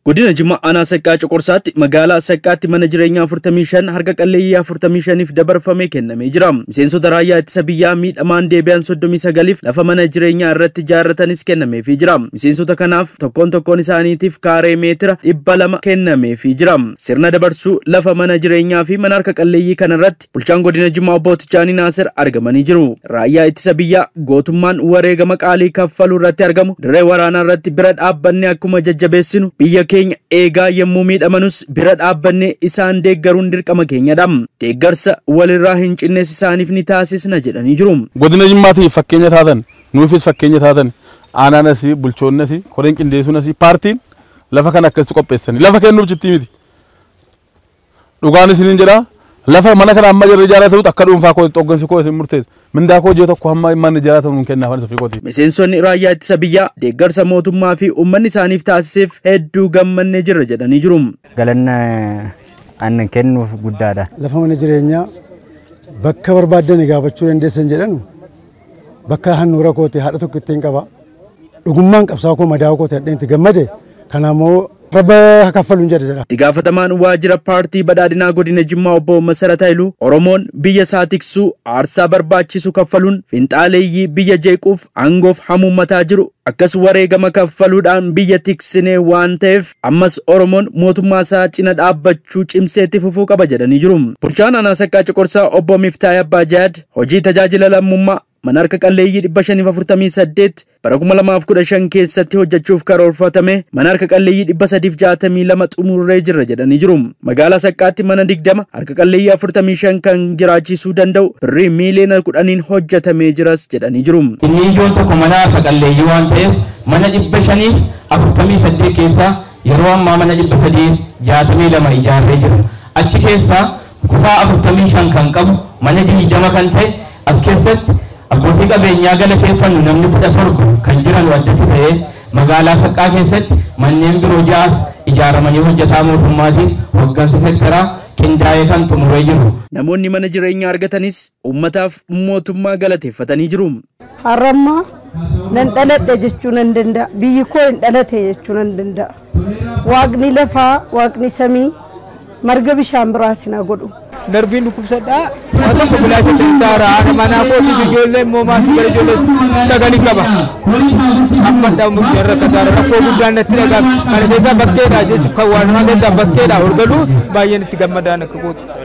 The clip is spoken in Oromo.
Godina Jimmaa aanaa Saqqaa Coqorsaatti magaalaa Saqqaatti mana jireenyaa 45 harka qalleeyyii 45f dabarfamee kennamee jira. Miseensota raayyaa ittisa biyyaa miidhamaan deebi'an 39f lafa mana jireenyaa irratti ijaarratanis kennameefii jira. Miseensota kanaaf tokkoon tokkoon isaaniitiif kaaree meetira dhibba lama kennameefii jira. Sirna dabarsuu lafa mana jireenyaa fi mana harka qalleeyyii kana irratti bulchaan godina Jimmaa obbo Tichaanii Naasir argamanii jiru. Raayyaa ittisa biyyaa gootummaan wareegama qaalii kaffaluu irratti argamu dirree waraanaa irratti bira dhaabbannee akkuma jajjabeessinu biyya keenya eegaa yommuu miidhamanus bira dhaabbannee isaan deeggaruun dirqama keenyadha. Deeggarsa walirraa hin cinnes isaaniif ni taasisna jedhanii jiru. Godina Jimmaatiif fakkeenya taatan nuufis fakkeenya taatan aanaanas bulchoonnas koreen qindeessuunas paartiin lafa kana akkasitti qopheessanii lafa kennuuf jittii miti. Dhugaan isiniin jedhaa lafa mana kana amma jirra ijaaraa ta'utu akka dhuunfaa koo xoggansi koo isin murteessu. Mindaa koo ji'a tokko hamma manni ijaaraa ta'u nuun kennaaf ofii kooti. Miseensonni raayyaa ittisa biyyaa deeggarsa mootummaa fi uummanni isaaniif taasiseef hedduu gammannee jirra jedhanii jiru. Galanna aannan kennuuf guddaadha. Lafa mana jireenyaa bakka barbaadan gaafachuu dandeessan jedhanu bakka handhuura kooti haadha tokko ittiin qaba. Dhugummaan qabsaa koo madaa kooti hadheen itti gammade kanaamoo rabba kaffaluun jedha jedha. Itti gaafatamaan waajjira paartii badhaadhinaa godina Jimmaa obbo Masarat Hailuu Oromoon biyya isaa tiksuu aarsaa barbaachisu kaffaluun finxaaleeyyii biyya jeequuf aangoof hamuummataa jiru akkas wareegama kaffaluudhaan biyya tiksinee waan ta'eef ammas Oromoon mootummaa isaa cina dhaabbachuu cimseetti fufuu qaba jedhanii jiru. Bulchaan aanaa saqqaa coqorsaa obbo Miftaay Abbaa Jaad hojii tajaajila lammummaa mana harka qalleeyyii 548 bara 2015 keessatti hojjechuuf karoorfatame mana harka qalleeyyii 362 xumurree jirra jedhanii jiru. Magaalaa Saqqaatti mana 20 harka qalleeyyii 45 kan jiraachisuu danda'u birrii miiliyoona 10 hojjetamee jiras jedhanii jiru. Inni ijoon tokko mana harka qalleeyyii waan ta'eef mana 548 keessaa yeroo ammaa mana 362 ijaarree jira. Achi keessaa kutaa 45 kan qabu mana 20 kan ta'e as keessatti abbootii qabeenyaa galateeffannu namni kudha torba kan jiran waddatti ta'ee magaalaa saqqaa keessatti manneen biroo ja'as ijaaramanii hojjetaa mootummaatiif hoggansa sektaraa qindaa'ee kan xumuree jiru. Namoonni mana jireenyaa argatanis uummataaf mootummaa galateeffatanii jiru. Har'ammaa nan dhaladhe jechuu nan danda'a. Biyyi koo hin dhalate jechuu nan danda'a. Waaqni lafaa, waaqni samii marga bishaan biraas na godhu. darbiin dhukkubsadhaa waa tokko bilaacha tirtaara haadha manaa kootiif ijoollee immoo maatii gara ijoollee sagali qaba amma dhamu jarra kasaara rakkoo guddaan natti dhagaa kana keessaa bakkeedha jechuun kan waan namaa keessaa bakkeedha ol galuu baay'een itti gammadaan akka kootu.